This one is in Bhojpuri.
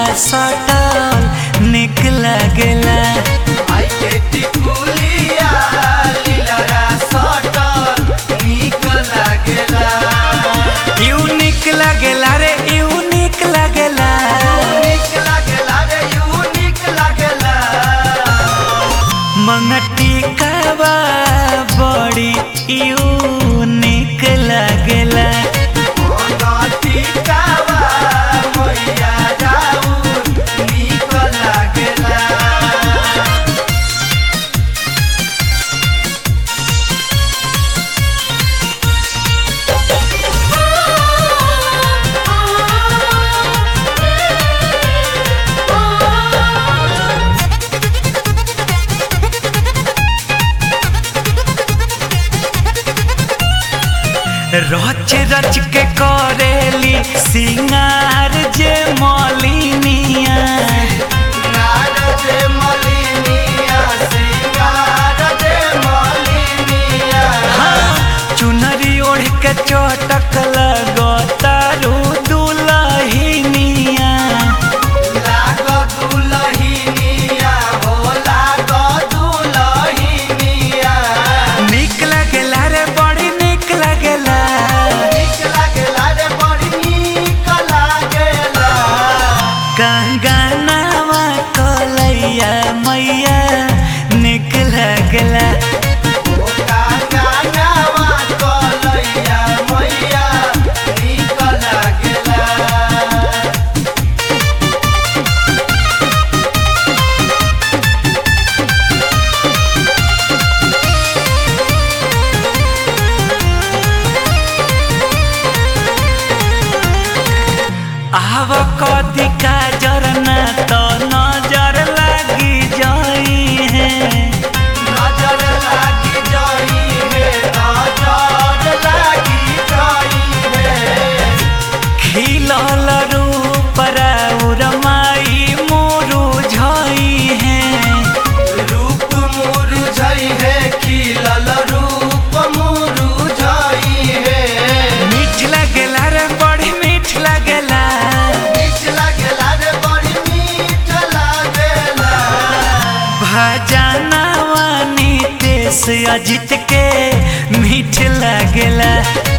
सटल निक लागेला आई के टिकुलिया लीलरा सटल नीक लागेला यूनिक लागेला रे यूनिक लागेला नीक लागेला रे यूनिक लागेला मंगटी कावा बड़ी यूनिक लागेला मोनती कावा मैया जाऊन नीक लागेला रच रच के करेली सिंगार जे मलिनिया सिंगार जे मलिनिया सिंगार जे मलिनिया हाँ, चुनरी ओढ़ के चटक लगतारू दुलहिनिया लाग दुलहिनिया हो लाग दुलहिनिया निक लागेला रे बड़ी निक लागेला नीक लागेला रे बड़ी नीक लागेला कंगनावा कलैया मैया निक लागेला ओ कांगनावा कलैया मैया नीक लागेला आव कदी का जरना तो नजर लागी जाई है नजर लागी जाई है नजर लागी जाई है खिलल रूप राउर माई मोरू झई है रूप मुरझाई है खिलल रूप मुरझाई है मीठ लागेला रे बड़ी मीठ लागेला मीठ लागेला रे बड़ी मीठ लागेला भजनवा नितेश अजित के मीठ लागेला